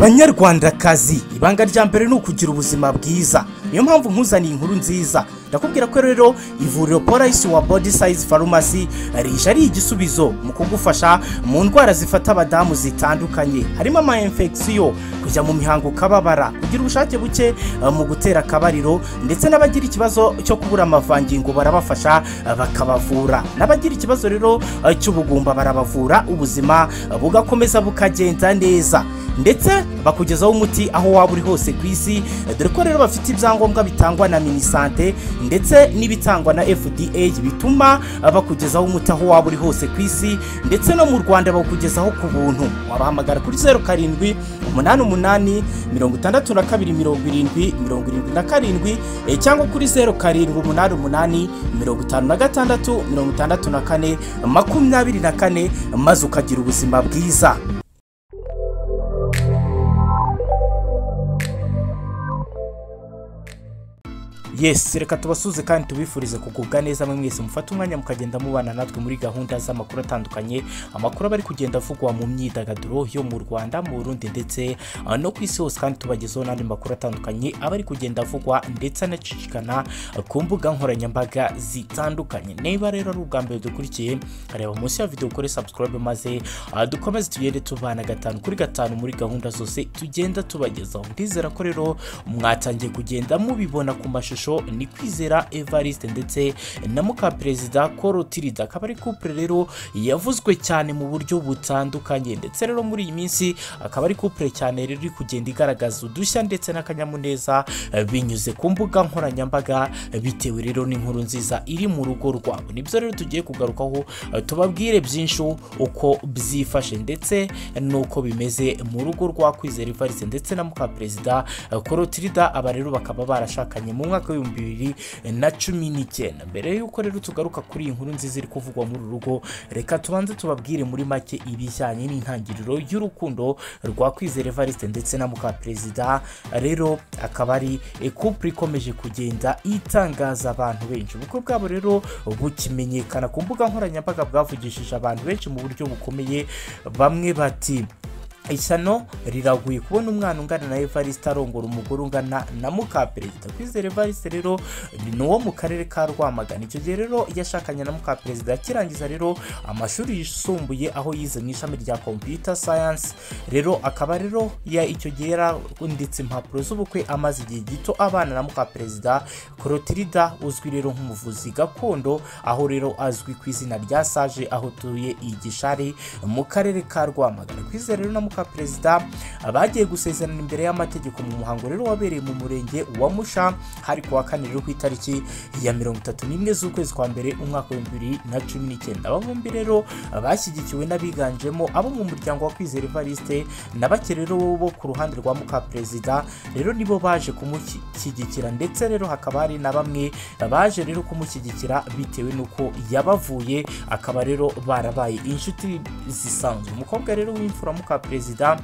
banyarwandakazi ibanga rya mbere ni ukugira ubuzima bwiza niyo mpamvu nkuzaniye inkuru nziza ndakubwira ko rero ivuriro polisi wa body size farumasi rije ari igisubizo mu kugufasha mu ndwara zifata abadamu zitandukanye harimo ama infection kujya mu mihango ukababara kugira ubushake buke eh, mu gutera akabariro ndetse n'abagira ikibazo cyo kubura amavangingo barabafasha eh, bakabavura n'abagira ikibazo rero eh, cy'ubugumba barabavura ubuzima eh, bugakomeza bukagenda neza ndetse bakugezaho umuti aho waba uri hose ku isi dore ko rero bafite ibyangombwa bitangwa na minisante ndetse n'ibitangwa na fda bituma bakugezaho umuti aho waba uri hose ku isi ndetse no mu rwanda bakugezaho ku buntu wabahamagara kuri zeru karindwi umunani umunani mirongo itandatu na kabiri mirongo irindwi mirongo irindwi na karindwi eh, cyangwa kuri zeru karindwi umunani umunani mirongo itanu na gatandatu mirongo itandatu na kane makumyabiri na kane maze ukagira ubuzima bwiza yes reka tubasuze kandi tubifurize kugubwa neza mwe mwese mufate umwanya mukagenda mubana natwe muri gahunda z'amakuru atandukanye amakuru aba ari kugenda avugwa mu myidagaduro yo mu rwanda mu burundi ndetse uh, no ku isi hose kandi tubagezaho n'andi makuru atandukanye aba ari kugenda avugwa ndetse anacicikana uh, ku mbuga nkoranyambaga zitandukanye niba rero ari ubwa mbere dukurikiye reba munsi ya video ukore subscribe maze uh, dukomeze tugende tubana gatanu kuri gatanu muri gahunda zose tugenda tubagezaho ndizera ko rero mwatangiye kugenda mubibona ku mashusho ni kwizera evariste ndetse na mukaperezida Col tirida akaba ari couple rero yavuzwe cyane mu buryo butandukanye ndetse rero muri iyi minsi akaba ari couple cyane rero iri kugenda igaragaza udushya ndetse n'akanyamuneza eh, binyuze ku mbuga nkoranyambaga eh, bitewe rero n'inkuru nziza iri mu rugo rwabo nibyo rero tugiye kugarukaho eh, tubabwire byinshi uko byifashe ndetse n'uko bimeze mu rugo rwa kwizera evariste ndetse na mukaperezida Col tirida aba rero bakaba barashakanye mu mwaka w'ibihumbi bibiri na cumi n'icyenda mbere y'uko rero tugaruka kuri iyi nkuru nziza iri kuvugwa muri uru rugo reka tubanze tubabwire muri make ibijyanye n'intangiriro y'urukundo rwa kwizera evariste ndetse na mukaperezida rero akaba ari couple ikomeje kugenda itangaza abantu benshi ubukwe bwabo rero bukimenyekana ku mbuga nkoranyambaga bwavugishije abantu benshi mu buryo bukomeye bamwe bati ishyano riraguye kubona umwana ungana na evariste arongora umugore ungana na mukaperezida kwizera evariste rero ni uwo mu karere ka rwamagana icyo gihe rero yashakanye na mukaperezida akirangiza rero amashuri yisumbuye aho yize mu ishami rya computer science rero akaba rero ya icyo gihe yaranditse impapuro z'ubukwe amaze igihe gito abana na mukaperezida korotirida uzwi rero nk'umuvuzi gakondo aho rero azwi ku izina rya sage aho tuye i gishari mu karere ka rwamagana kwizera rero na muka perezida bagiye gusezerana imbere y'amategeko mu muhango rero wabereye mu murenge wa musha hari ku wa kane rero ku itariki ya mirongo itatu n'imwe z'ukwezi kwa mbere umwaka w'ibihumbi bibiri na cumi n'icyenda aba bombi rero bashyigikiwe n'abiganjemo abo mu muryango wa kwizera evariste na bake rero bo ku ruhande rwa muka perezida rero nibo baje kumushyigikira ndetse rero hakaba hari na bamwe baje rero kumushyigikira bitewe n'uko yabavuye akaba rero barabaye inshuti zisanzwe umukobwa rero w'imfura muka perezida perezida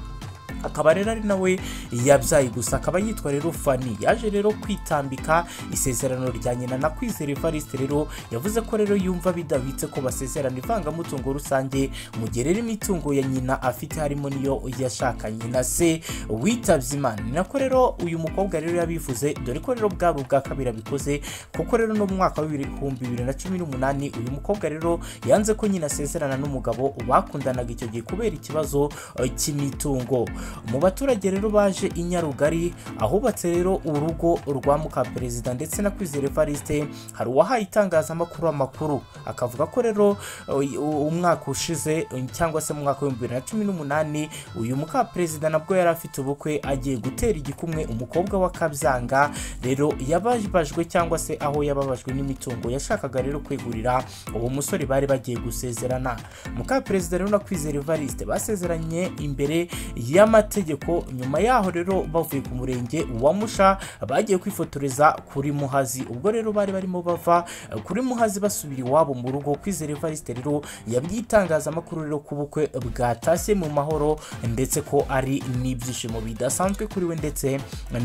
akaba rero ari nawe yabyaye gusa akaba yitwa rero fani yaje rero kwitambika isezerano rya nyina na kwizera evariste rero yavuze ko rero yumva bidahwitse ko basezerana ivangamutungo rusange mu gihe rero imitungo ya nyina afite harimo niyo yashakanye na se witabye imana ni nako rero uyu mukobwa rero yabivuze dore ko rero bwari ubwa kabiri abikoze kuko rero no mu mwaka w'ibihumbi bibiri na cumi n'umunani uyu mukobwa rero yanze ko nyina asezerana n'umugabo bakundanaga icyo gihe kubera ikibazo eh, cy'imitungo mu baturage rero baje i nyarugari ahubatse rero urugo rwa mukaperezida ndetse na kwizera evariste hari uwahaye itangazamakuru amakuru akavuga ko rero uh, umwaka ushize uh, cyangwa se mu mwaka w'ibihumbi bibiri na cumi n'umunani uyu mukaperezida nabwo yari afite ubukwe agiye gutera igikumwe umukobwa wa kabyanga rero yababajwe cyangwa se aho yababajwe n'imitungo yashakaga rero kwegurira uwo musore bari bagiye gusezerana mukaperezida rero na kwizera evariste basezeranye imbere y'ama amategeko nyuma yaho rero bavuye ku murenge wa musha bagiye kwifotoreza kuri muhazi ubwo rero bari barimo bava kuri muhazi basubira iwabo mu rugo kwizera evariste rero yabwiye itangazamakuru rero ku bukwe bwatashye mu mahoro ndetse ko ari n'ibyishimo bidasanzwe kuri we ndetse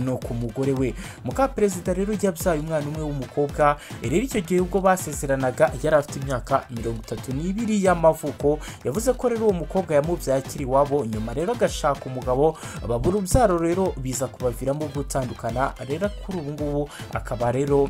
no ku mugore we mukaperezida rero yabyaye umwana umwe w'umukobwa rero icyo gihe ubwo basezeranaga yari afite imyaka mirongo itatu n'ibiri y'amavuko yavuze ko rero uwo mukobwa yamubyaye akiri iwabo nyuma rero agashaka mugabo babura urubyaro rero biza kubaviramo gutandukana rero kuri ubu ngubu akaba rero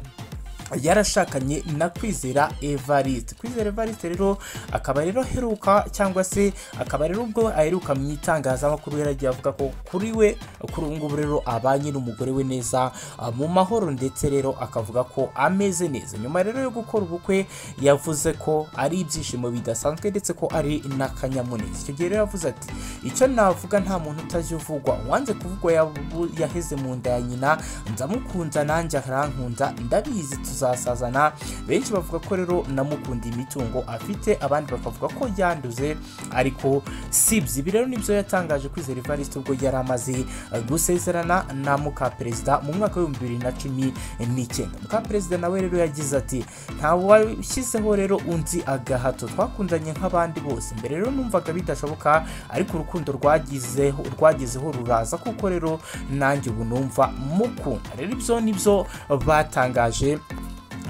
yarashakanye na kwizera evariste kwizera evariste rero akaba rero aheruka cyangwa se akaba rero ubwo aheruka mu itangazamakuru yaragiye avuga ko kuri we kuri ubu ngubu rero abanye n'umugore we neza ah, mu mahoro ndetse rero akavuga ko ameze neza nyuma rero yo gukora ubukwe yavuze ko ari ibyishimo bidasanzwe ndetse ko ari n'akanyamuneza icyo gihe rero yavuze ati icyo navuga nta muntu utajya uvugwa uwanze kuvugwa yabu- yaheze mu nda ya nyina nzamukunza nanjye arankunda ndabizi tuzasazana benshi bavuga ko rero namukundiye imitungo afite abandi bakavuga ko yanduze ariko sibye ibi rero nibyo yatangaje kwizera evariste ubwo yari amaze eh, gusezerana na mukaperezida mu mwaka w'ibihumbi bibiri na cumi n'icyenda mukaperezida nawe rero yagize ati nta washyizeho rero undi agahato twakundanye nk'abandi bose mbere rero numvaga bidashoboka ariko urukundo rwagizeho rwagezeho ruraza kuko rero nanjye ubu numva mukunda rero ibyo nibyo batangaje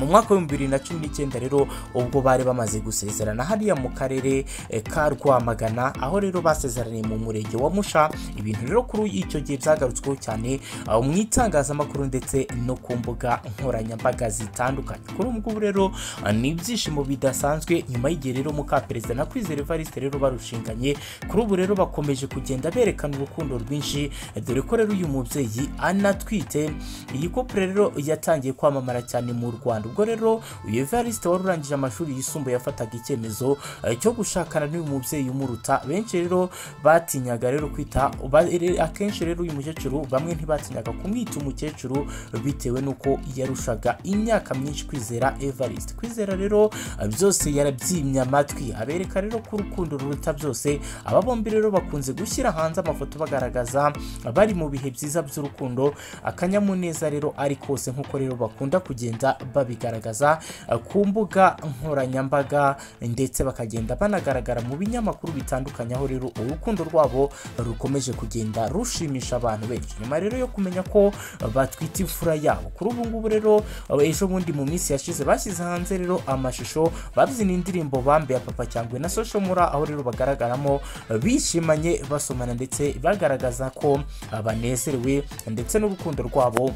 mu mwaka w'ibihumbi bibiri na cumi n'icyenda rero ubwo bari bamaze gusezerana hariya mu karere eh, ka rwamagana aho rero basezeraniye mu murenge wa musha ibintu rero kuri icyo gihe byagarutsweho cyane ah, mu itangazamakuru ndetse no ku mbuga nkoranyambaga zitandukanye kuri ubu ngubu rero ah, ni ibyishimo bidasanzwe nyuma y'igihe rero mukaperezida na kwizera evariste rero barushinganye kuri ubu rero bakomeje kugenda berekana urukundo rwinshi eh, dore ko rero uyu mubyeyi anatwite iyi kopure rero yatangiye kwamamara cyane mu rwanda ubwo rero uyu evariste wari urangije amashuri yisumbuye yafataga icyemezo eh, cyo gushakana n'uyu mubyeyi umuruta benshi rero batinyaga rero kwita ba- re- akenshi rero uyu mukecuru bamwe ntibatinyaga kumwita umukecuru bitewe n'uko yarushaga imyaka myinshi kwizera evariste kwizera rero eh, byose yarabyimye amatwi abereka rero ko urukundo ruruta byose aba bombi rero bakunze gushyira hanze amafoto bagaragaza bari mu bihe byiza by'urukundo akanyamuneza rero ari kose nk'uko rero bakunda kugenda babigaragaza eh, ku mbuga nkoranyambaga ndetse bakagenda banagaragara mu binyamakuru bitandukanye aho rero urukundo rwabo rukomeje kugenda rushimisha abantu benshi nyuma rero yo kumenya ko eh, batwita imfura yabo kuri ubu ngubu rero eh, ejo bundi mu minsi yashize bashyize hanze rero amashusho babyina indirimbo bambaye papa cyangwa na social mura aho rero bagaragaramo eh, bishimanye basomana ndetse bagaragaza ko eh, banezerewe ndetse n'urukundo rwabo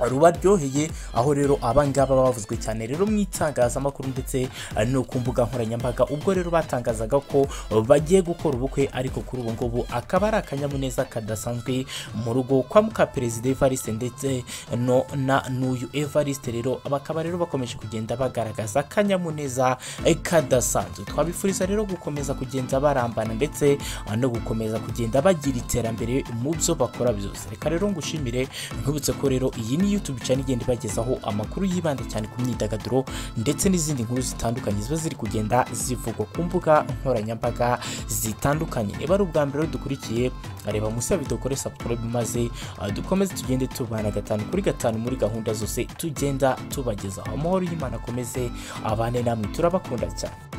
rubaryoheye aho rero abangaba bavuzwe cyane rero mu itangazamakuru ndetse eh, no ku mbuga nkoranyambaga ubwo rero batangazaga ko eh, bagiye gukora ubukwe ariko kuri ubu ngubu akaba ari akanyamuneza kadasanzwe mu rugo kwa mukaperezida evariste ndetse no na n'uyu evariste rero bakaba rero bakomeje kugenda bagaragaza akanyamuneza eh, kadasanzwe twabifuriza rero gukomeza kugenda barambana ndetse eh, no gukomeza kugenda bagira iterambere mu byo bakora byose reka rero ngushimire ntubutse ko rero iyi ni YouTube channel igenda ibagezaho amakuru yibanda cyane ku myidagaduro ndetse n'izindi nkuru zitandukanye ziba ziri kugenda zivugwa ku mbuga nkoranyambaga zitandukanye niba ari ubwa mbere rero dukurikiye reba munsi ya video kore subscribe maze ah, dukomeze tugende tubana gatanu kuri gatanu muri gahunda zose tugenda tubagezaho amahoro y'Imana akomeze abane namwe turabakunda cyane